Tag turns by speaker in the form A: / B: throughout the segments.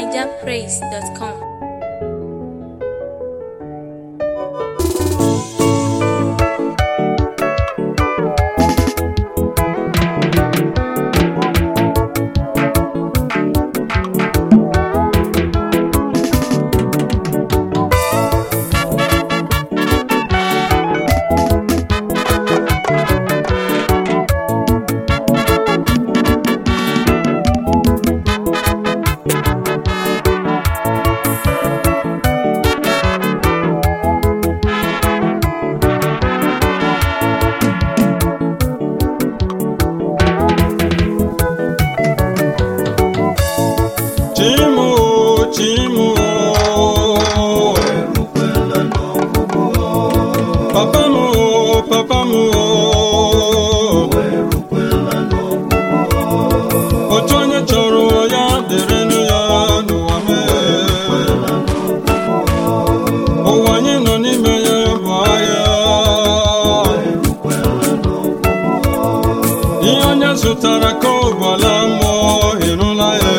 A: nigerpraise.com.
B: Chimu, chimu, papa mu, papa mu, otu onye chọrọ ya dịrịnụ ya n'ụwa mee. Ụwa anyị nọ n'ime ya bụ ahịa. Ihe onye zụtara ka ọ gwala mmụọ ịrụla ya.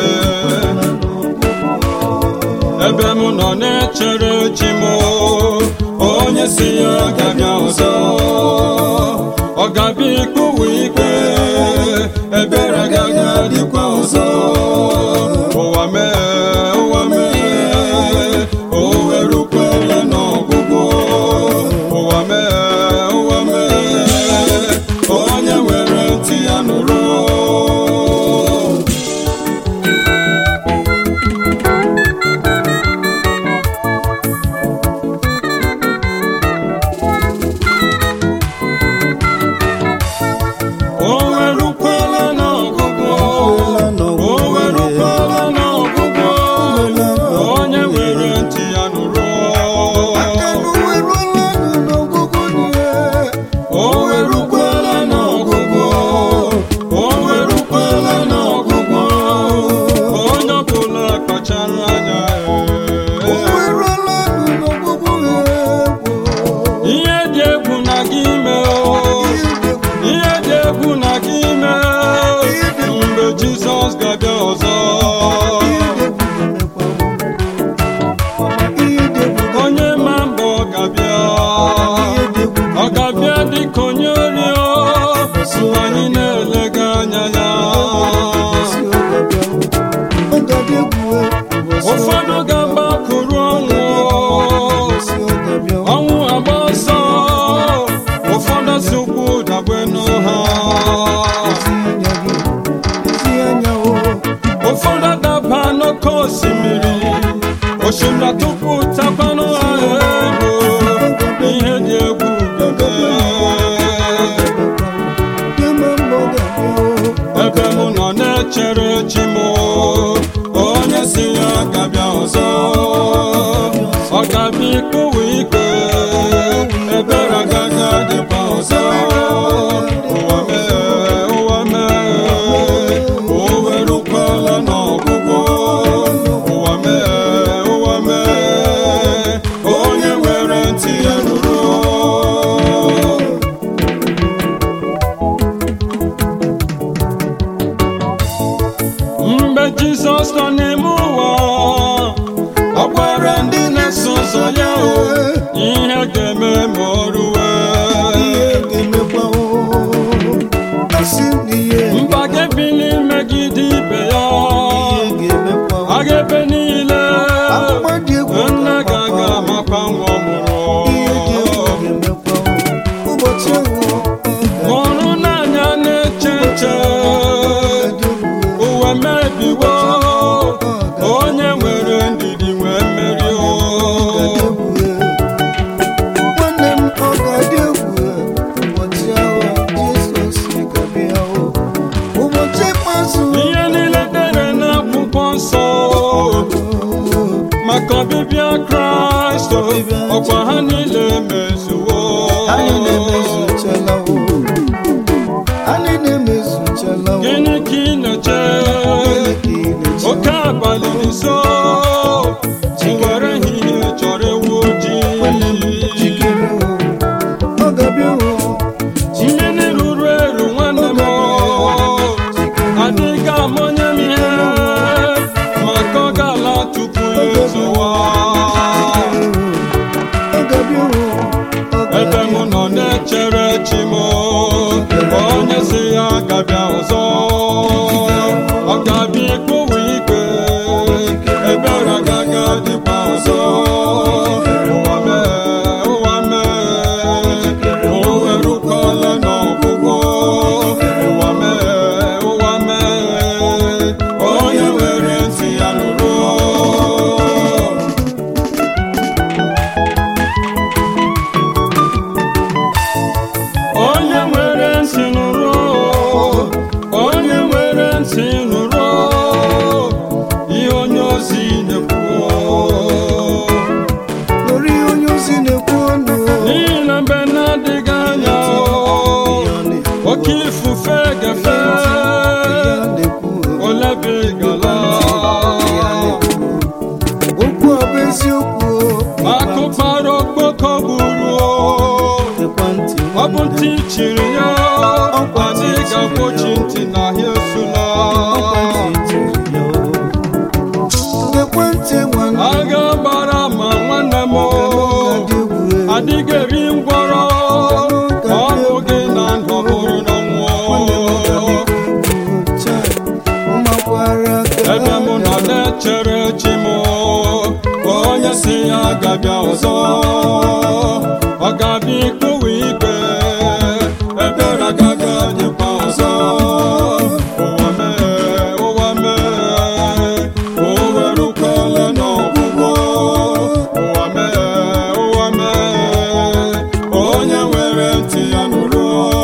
B: ebe m nọ na-echere chi m onye si ya ga-abịa ọzọ ọ ga-abịa ikpewe ikpe ebere agaghị adịkwa ọzọ ụwa mee ụwa mee o werukwele n'ọgwụgwụ ụwa mee ụwa mee onye nwere ntị ya nụrụ O werukwala n'ọgwụgwụ o werukwala n'ọgwụgwụ onye nwere ntị ya nụrụ o werukwala n'ọgwụgwụ o werukwala n'ọgwụgwụ onye ọbụla kpachara anya ihe dị egwu na gị mee ihe dị egwu na gị mee mgbe Jizọs ga-abịa ọzọ onye ma mbọ ọ ga-abịa ọ ga-abịa dịka onye orio mgbe anyị na-elega anya ya ụfọdụ ga-agbakụrụ ọnwụ ọnwụ agba ọsọ ụfọdụ si ụkwụ dagbenu ha ụfọdụ adaba n'oké osimiri osimiri tupu tapanụ ha ego ihe dị egwu bebe ebe m nọ na-echere chi m onye si ya ga-abịa ọzọ ọ ga-abịa ikpewe ikpe ebere agaghị adịkwa ọzọ ụwa mee ụwa mee o werukwala n'ọgwụgwụ ụwa mee ụwa mee onye nwere ntị ya nụrụ mgbe jizọs nọ n'ime ụwa ọ gwara ndị na-eso ụzọ ya o ihe ga-eme ma o ruwe mba ga-ebili megide ibe ya a ga-ebe niile nne ga-aga amakwa nwa ọ mụrụ mụrụ n'anya na-eche nche ụwa mebiwo onye nwere ndidi nwee mmeri o oke ifufe gefe olebigala
A: okwu ọ bụ eziokwu
B: akụkpara okpoko gburu
A: ekwentị
B: ọ bụ ntị chiri ya anyị ga-agbochi ntị n'ahịa esula
A: ekwentị nwanne
B: agha gbara ma nwanne m adịghị eri ngwọrọ ọ bụghị na ndụ bụrụ na nwụọ ebe mụ nọ na-echere chi m ka onye si ya gabịa ọzọ ọ ga-abịa ikpụwa igwe ebere agaghị adịkwa ọzọ ụwa mee ụwa mee o werukwala n'ọgwụgwọ ụwa mee ụwa mee onye nwere ntị ya nụrụ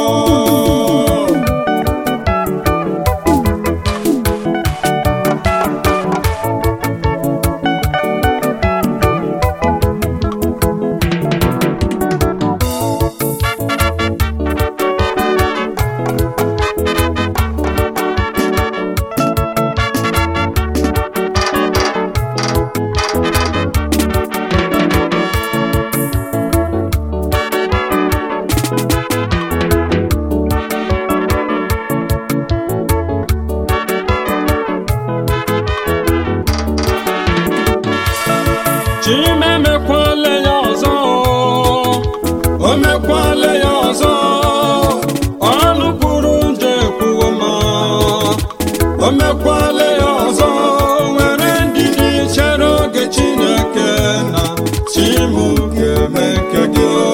B: chimemekwale ya ọzọ o mekwale ya ọzọ ọnụ kwuru nje ekwuwo ma o mekwale ya ọzọ nwere ndidi chere oge chineke na chimu ga-eme nke gị o.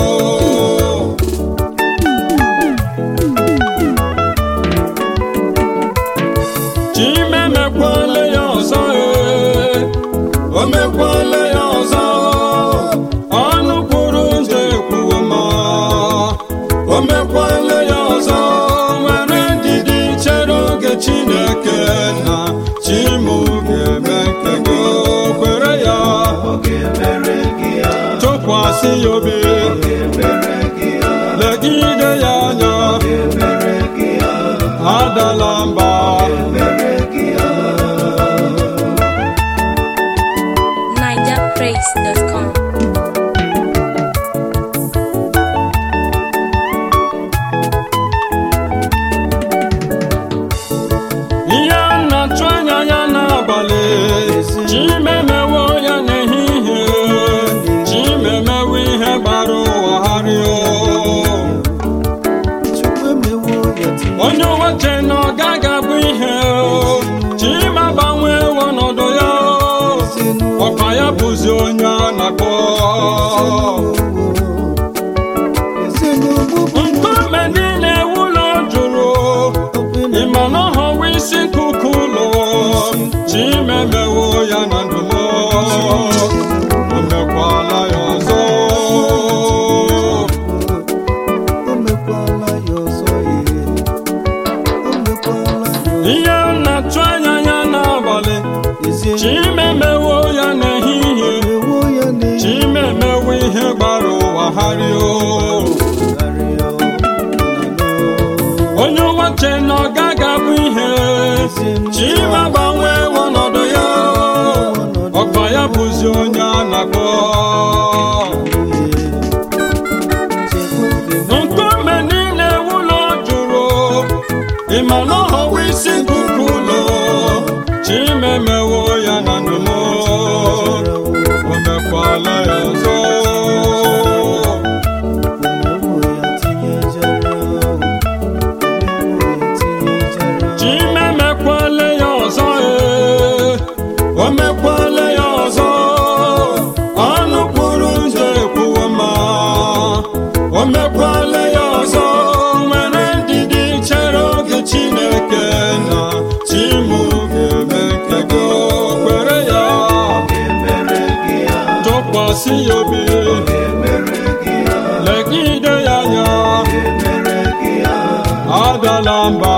B: chimemekwale ya ọzọ ee o mekwala ya ọzọ ọnụ kwuru nje ekwuwo ma o mekwala ya ọzọ nwere ndidi chere oge chineke na chimu ga-eme nke gị o kwere ya tụkwasị ya obi legide ya anya adala mba
C: NigerPraise.com.
B: ihe a na-atụ anya ya n'abalị chimemewo ya n'ehihie chimemewo ihe gbara ụwa gharịa onye ụwa che na ọ gaghị abụ ihe chima gbanwee ọnọdụ ya ọkwa ya bụzi onye a na-akpọ nkume niile ụlọ jụrụ ịma na ọhọwa isi nkuku ụlọ chimemewo ya na ndụmọ o mekwala ya ọzọ ihe m na-atụ anya ya n'abalị chimemewo ya n'ehihie chimemewo ihe gbara ụwa gharịa onye ụwa che na ọ gaghị abụ ihe chima gbanwee ọnọdụ ya ọkpa ya bụzi onye a na-akpọ nkume niile ụlọ jụrụ ịma na ọhọwa isi nkuku ụlọ chimemewo ya na ndụmọ o mekwala ya ọzọ chimemekwala ya ọzọ ee o mekwala ya ọzọ ọnụ kwuru nje ekwuwo ma o mekwala ya ọzọ nwere ndidi chere oge chineke na chimu ga-eme nke gị o kwere ya tụkwasị ya obi legide ya anya adala mba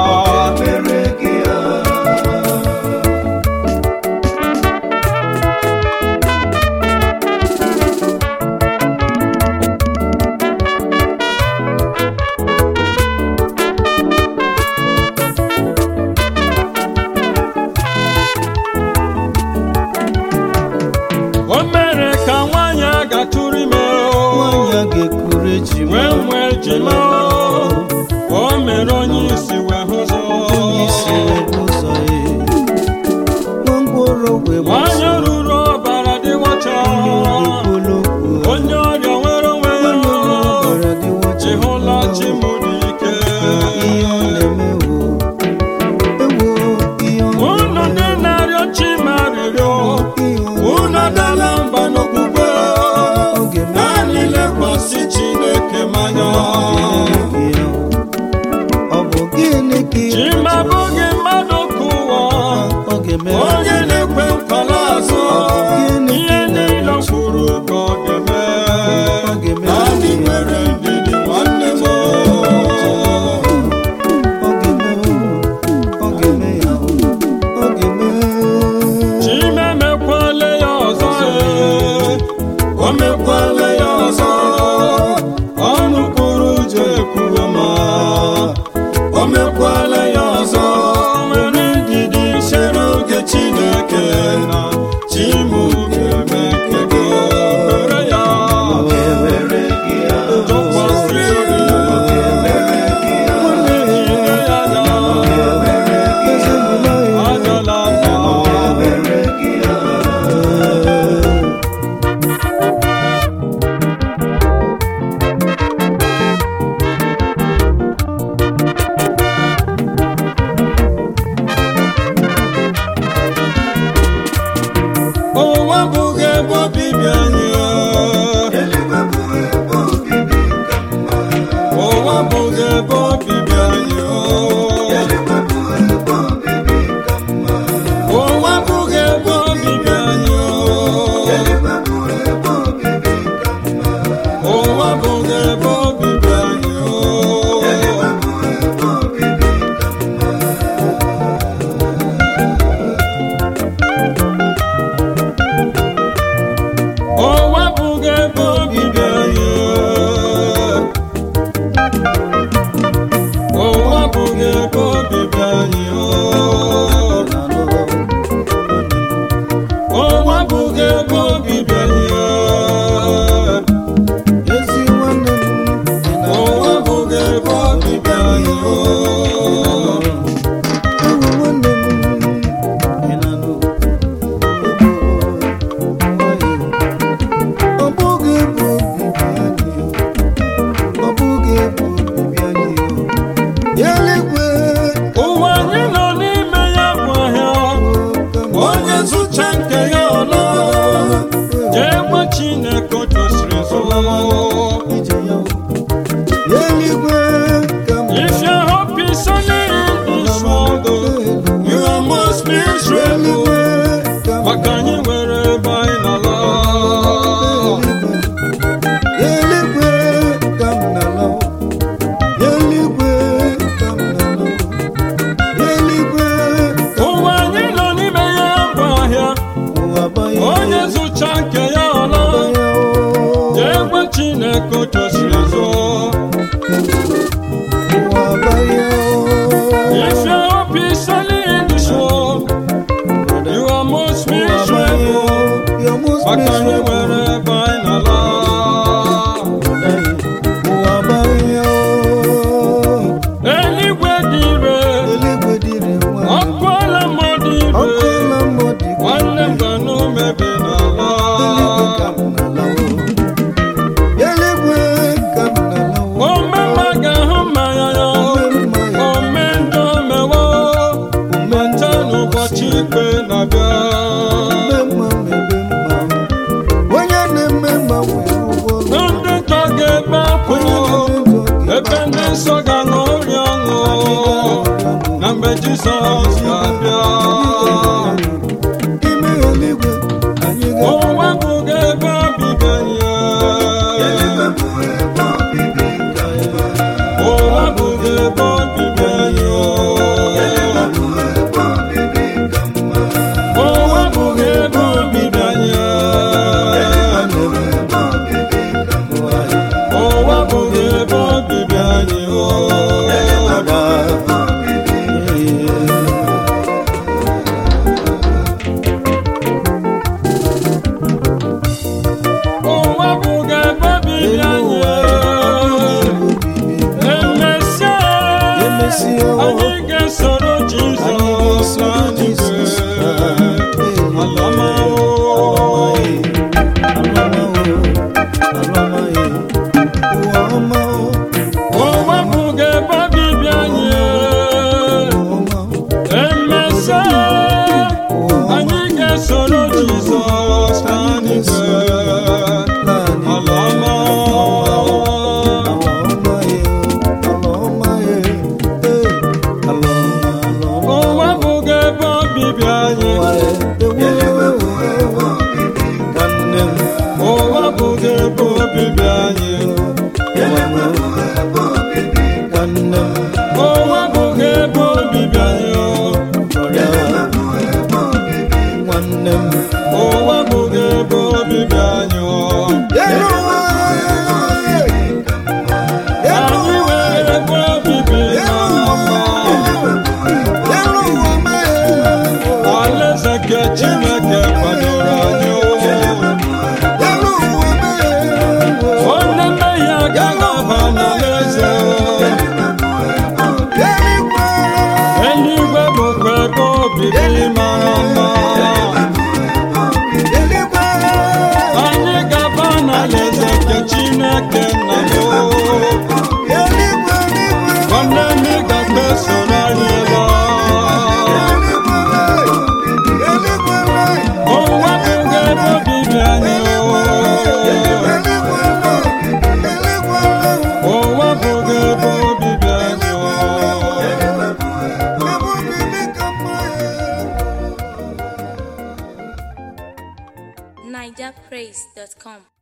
B: ije ma o mere onye isi wee hụzọ
A: onye isi ụzọ ya gwongworo wee
B: onye ruru ọbara dị ọcha
A: okpolokwu
B: onye ọrịa nwere onwe ya
A: onye ọbara dị wacha
B: ịhụla chi m dị ike
A: ihe ọ na-eme wo ewo ihe ọ
B: unu ndị na-arịọ chi ma arịrịọ unu adala mba n'okpukpe
A: oge
B: naanị lekwasị chineke manya
A: ọ bụ gịnị ka ị
B: chi ma abụghị mmadụ ka ụwa
A: ọ ga-eme
B: onye na-ekwe nkwala azụ
A: Gịnị
B: ihe niile o kwuru ka ọ ga-eme
A: Ọ ga-eme.
B: naanị nwere ndidi nwanne m
A: ọ ga-eme ọ ga-eme ya ọ ga-eme
B: chimemekwala ya ọzọ ee. o mekwala ya ọzọ ọnụ kwuru uche ekwuo ma o mekwala ya ọzọ nwere ndidi chere oge chineke na chimu ga-eme nke gị mere ya tụkwasị obi nwanne nyere ya anya ajala mba ụwa bụghị ebe obibi anyị ụwa bụghị ebe obibi anyị ụwa bụghị ebe obibi anyị ụwa bụghị ebe obibi anyị ụwa bụghị ebe obibi anyị ụwa bụghị ebe obibi anyị ụwa bụghị ebe obibi anyị
A: ezi nwanne m dị na
B: ụwa bụghị ebe obibi anyị
A: ewu nwanne m ị na-anụ ọ bụghị ebe obibi anyị ọ bụghị ebe obibi anyị ya eluigwe
B: ụwa anyị nọ n'ime ya bụ ahịa onye zụcha nke ya ọla jee gwa chineke o tosiri nso
A: ije ya eluigwe ka m
B: If your hope is only in this world, you are most miserable.
A: eluigwe ka m
B: Maka anyị nwere ebe anyị na-ala.
A: eluigwe ka m na-ala eluigwe ka m na-ala eluigwe ka
B: Ụwa anyị nọ n'ime ya bụ ahịa.
A: ụwa banye
B: Onye zụcha nke ya ọla. Jee gwa Chineke o tosiri nso.
A: ụwa banye
B: If your hope is only in this world, you are most miserable. Maka anyị nwere ebe anyị na-ala.
A: ụwa banye
B: Eluigwe dị ire.
A: eluigwe dịrị nwa
B: Ọkụ ala mmadụ
A: ọkụ
B: ire.
A: na mmụọ dị
B: nwanne m ga n'umebi n'ala
A: eluigwe ka m na-alawo
B: omema ga-ahụ mmanya ya ome ndụ mewo mete n'ụbọchị ikpe na-abịa
A: onye na-eme mma nwere ụgwọ
B: na ndị ntọ ga-ebe akwụ ebe ndị nsọ ga-aṅụrị ọṅụ na mgbe jizọs ga-abịa
A: ime eluigwe anyị
B: ụwa bụghị ebe obibi anyị ụwa bụghị ebe obibi anyị ụwa bụghị ebe obibi anyị ụwa bụghị ebe obibi anyị
A: ga
B: anyị ga-esoro jizọs n'eluigwe alama o o wepụga ebe obibi anyị emesịa anyị ga-esoro jizọs n'eluigwe alama o wepụga ebe obibi anyị o wepụga ebe obibi anyị o wepụga ebe obibi anyị o wepụga ebe obibi anyị anyị nwere ebe obibi mara mma alaeze nke chineke kwadoro anyị onye mmehie agaghị aba n'alaeze eluigwe bụkwa ebe obibi mara mma anyị ga-aba n'alaeze nke chineke nna m nwanne m ị ga-agba soro anyị laa o wepụga ebe obibi anyị o wepụga ebe obibi anyị
C: nigerpraise.com